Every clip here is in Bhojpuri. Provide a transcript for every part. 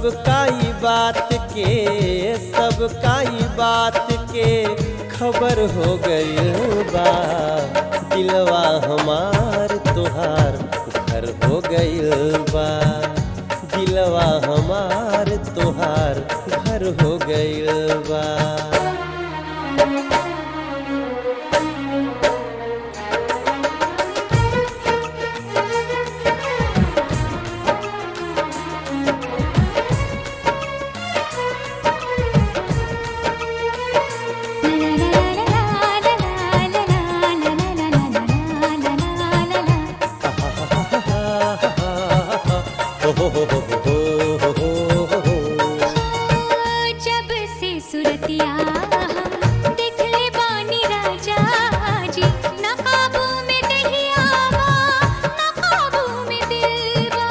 सब काई बात के सब काई बात के खबर हो गई बा दिलवा हमार तोहार घर हो गई बा दिलवा हमार तोहार घर हो गई बा जब से सुरतिया हम देखले बानी राजा जी ना काबू में दहिया बा ना काबू में दिल बा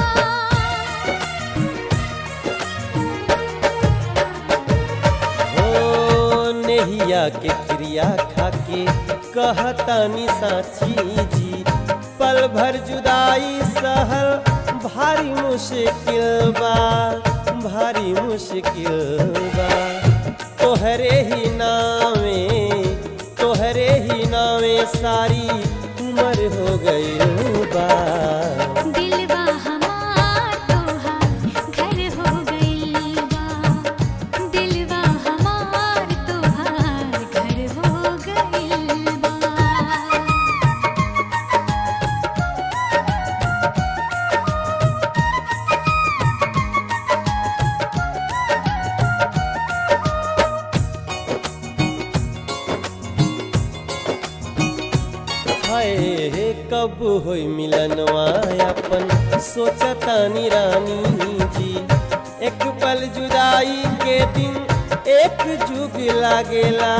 हो नेहिया के क्रिया खाके कहतानी साची जी पल भर जुदाई सहल भारी मुश्किल बा भारी मुश्किल बा तोहरे ही नामे तोहरे ही नामे सारी उम्र हो गई बा दिलवा हमार तोहार घर हो गइल बा दिलवा हमार तोहार घर हो गइल बा हाय कब होई मिलनवा अपन सोचतानी रानी जी एक पल जुदाई के दिन एक जुग लागेला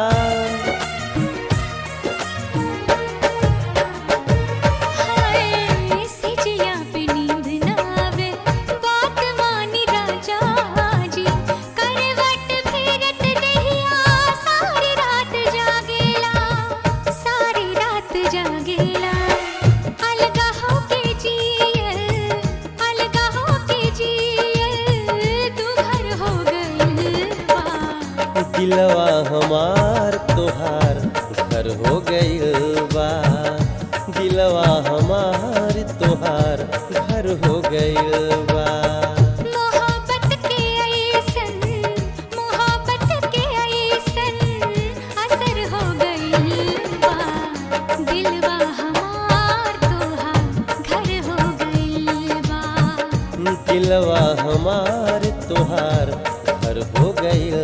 हाय सिजिया पे नींद ना आवे बात मानी राजा जी करवट फेरत दहिया सारी रात जागेला सारी रात जागेला अलगा हो के जियल अलगा हो के जियल तू भर हो गइल बा दिलवा हमार तोहार घर हो गइल बा दिलवा हमार तोहार घर हो गइल बा मोहब्बत के ऐसन मोहब्बत के ऐसन असर हो गइल बा दिलवा हमार तोहार घर हो गइल बा दिलवा हमार तोहार घर हो गइल